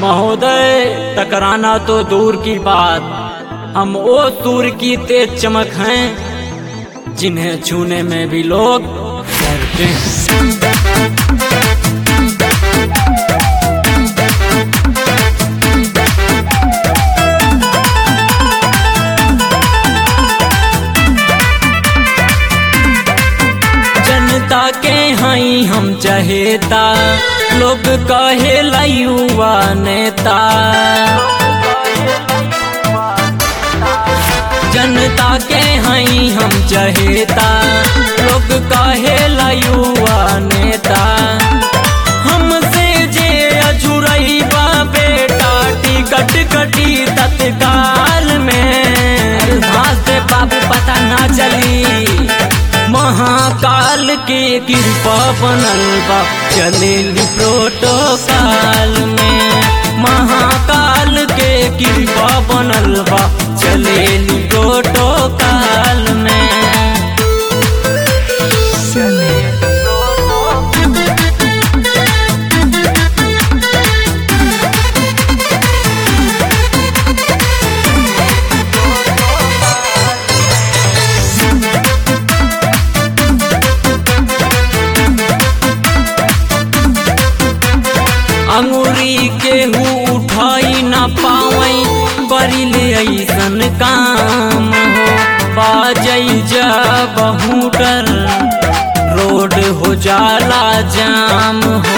महोदय टकराना तो दूर की बात हम वो सूर की तेज चमक हैं जिन्हें छूने में भी लोग डरते हैं जनता के हई हम चहेता लोग कहे युवा नेता जनता के हई हम चहेता लोग कहे युवा नेता हमसे जे अजुरई बा बेटा टिकट कटी तत्काल में घास से बाबू पता ना चली महाकाल के कृपा बनल बा चलेली प्रोटोकाल में महाकाल के कृपा बनल बा चलेली प्रोटोकाल में अंगूरी केहू उठाई न पावई करी ले ऐसन काम हो बाजई जा बहुटर रोड हो जाला जाम हो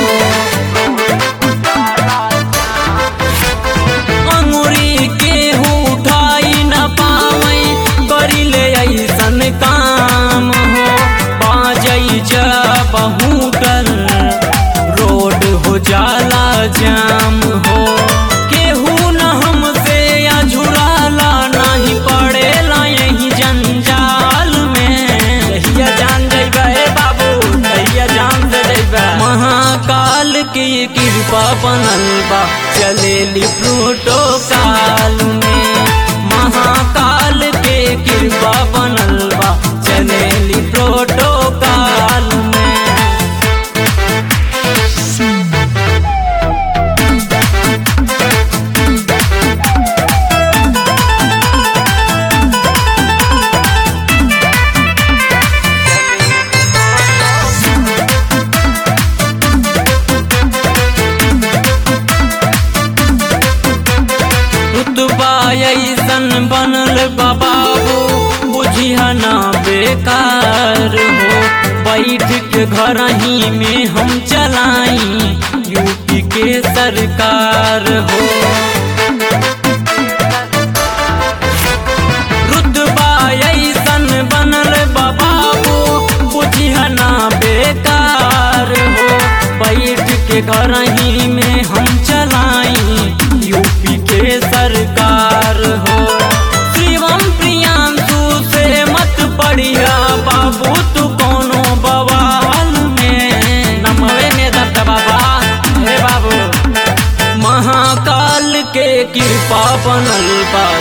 अंगूरी केहू उठाई न पावई करी ले ऐसन काम हो बाजई जा बहुटर रोड हो जाला जाम हो केहू न हमसे अझुराला नहीं पड़ेला यही जंजाल में कहिया जान जइबा हे बाबू कहिया जान दे जइबा महाकाल की कृपा बनल बा चलेली प्रोटोकाल में महाकाल के कृपा बनल बा चलेली प्रोटोकाल में रुतबा ऐसन बनल बा बाबू बुझिया ना बेकार हो बैठ के घर ही में हम चलाई यूपी के सरकार हो रुतबा ऐसन बनल बा बाबू बुझिया ना बेकार हो बैठ के घर ही में हम चलाई यूपी के सरकार हो शिवम प्रियांशु से मत पढ़िया बाबू तू कोनो बवाल में नमवे में दत्त बाबा हे बाबू महाकाल के कृपा बनल बा